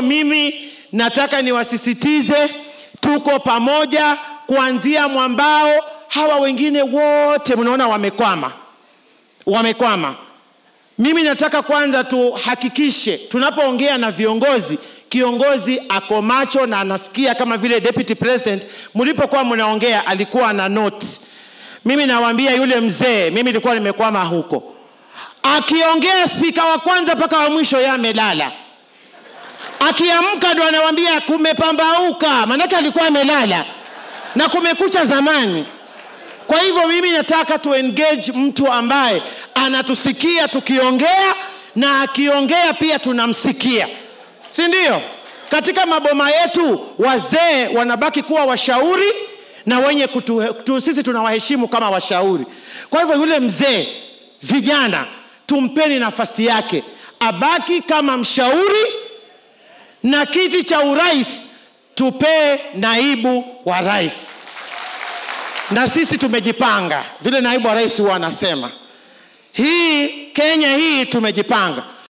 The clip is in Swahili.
Mimi nataka niwasisitize, tuko pamoja kuanzia mwambao. Hawa wengine wote mnaona wamekwama, wamekwama. Mimi nataka kwanza tuhakikishe tunapoongea na viongozi, kiongozi ako macho na anasikia, kama vile deputy president mlipokuwa mnaongea alikuwa na note. Mimi nawaambia yule mzee, mimi nilikuwa nimekwama huko, akiongea spika wa kwanza mpaka wa mwisho yeye amelala akiamka ndo anawambia kumepambauka, maanake alikuwa amelala na kumekucha zamani. Kwa hivyo mimi nataka tu engage mtu ambaye anatusikia tukiongea na akiongea pia tunamsikia, si ndio? Katika maboma yetu wazee wanabaki kuwa washauri na wenye kutu, tu, sisi tunawaheshimu kama washauri. Kwa hivyo yule mzee, vijana tumpeni nafasi yake, abaki kama mshauri na kiti cha urais tupee naibu wa rais, na sisi tumejipanga vile naibu wa rais huwa anasema. Hii Kenya hii tumejipanga.